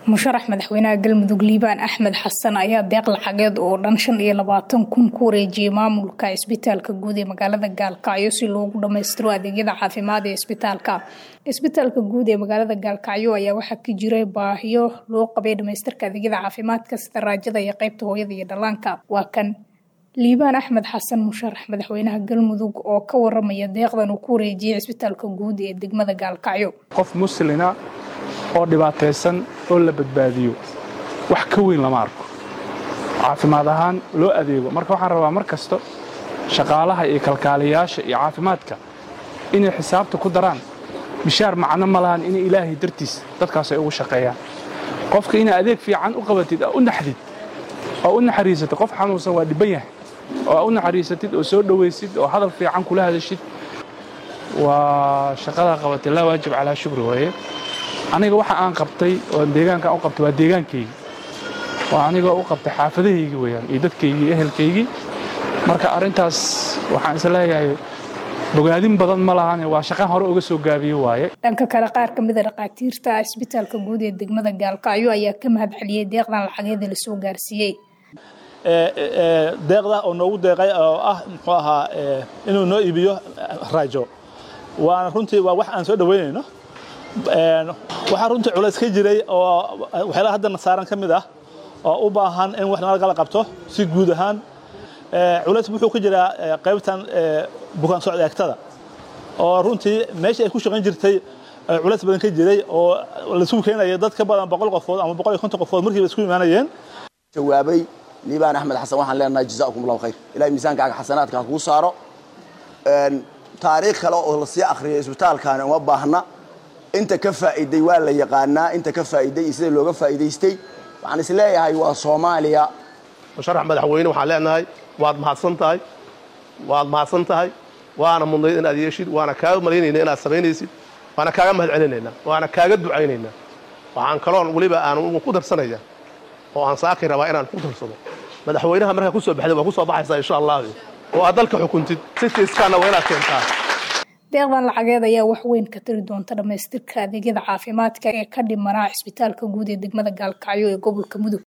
musharax madaxweynaha galmudug liibaan axmed xasan ayaa deeq lacageed oo dhan shan iyo labaatan kun ku wareejiyey maamulka isbitaalka guud ee magaalada gaalkacyo si loogu dhammaystiro adeegyada caafimaad ee isbitaalka isbitaalka guud ee magaalada gaalkacyo ayaa waxaa ka jiray baahiyo loo qabay dhamaystirka adeegyada caafimaadka sida raajada iyo qeybta hooyada iyo dhallaanka waa kan liibaan axmed xasan musharax madaxweynaha galmudug oo ka waramaya deeqdan uu ku wareejiyey isbitaalka guud ee degmada gaalkacyo qof muslina oo dhibaataysan oo la badbaadiyo wax ka weyn lama arko caafimaad ahaan loo adeego marka waxaan rabaa mar kasta shaqaalaha iyo kalkaaliyayaasha iyo caafimaadka inay xisaabta ku daraan bishaar macno ma lahan inay ilaahay dartiis dadkaas ay ugu shaqeeyaan qofka inaa adeeg fiican u qabatid oo u naxdid oo u naxariisatid qof xanuunsan waa dhibban yahay oo u naxariisatid oo soo dhowaysid oo hadal fiican kula hadashid waa shaqadaa qabatay laa waajib calaa shukri waaye aniga waxa aan qabtay oo deegaankaan u qabtay waa deegaankaygi waa anigoo u qabtay xaafadahaygi weyaan iyo dadkaygii iyo ehelkaygii marka arrintaas waxaan is leeyahay bogaadin badan ma lahane waa shaqaan hore uga soo gaabiye waaye dhanka kale qaar ka mida dhakhaatiirta isbitaalka guud ee degmada gaalkacyo ayaa ka mahad celiyey deeqdan lacageeda lasoo gaarsiiyey deeqda oo noogu deeqay oo ah muxuu ahaa inuu noo iibiyo raajo waana runtii waa wax aan soo dhoweynayno waxaa runtii culays ka jiray oo waxyaalaha haddana saaran ka mid ah oo u baahan in wax nalagala qabto si guud ahaan culays wuxuu ka jiraa qaybtan bukaan socod eegtada oo runtii meeshii ay ku shaqayn jirtay culays badan ka jiray oo laisugu keenaya dad ka badan boqol qofood ama boqol iyo konton qofood markiiba isku imaanayeen jawaabay liibaan axmed xasan waxaan leenahay jazaakum allahu khayr ilahay miisaankaaga xasanaadka ha kuu saaro taariikh kale oo lasii akhriyay isbitaalkaani uma baahna inta ka faa'iiday waa la yaqaanaa inta ka faa'iiday iyo sida looga faa'iidaystay waxaan is leeyahay waa soomaaliya musharax madaxweyne waxaan leenahay waad mahadsan tahay waad mahadsan tahay waana mudnayd inaad yeeshid waana kaaga malaynayna inaad samaynaysid waana kaaga mahad celinaynaa waana kaaga ducaynaynaa waxaan kaloon weliba aan ku darsanaya oo aan saaki rabaa inaan ku darsado madaxweynaha markaa ku soo baxday waa ku soo baxaysaa insha allah oo aad dalka xukuntid sitiiskaana waa inaad keentaa deeqdan lacageed ayaa wax weyn ka tari doonta dhammaystirka adeegyada caafimaadka ee ka dhimanaa cisbitaalka guud ee degmada gaalkacyo ee gobolka mudug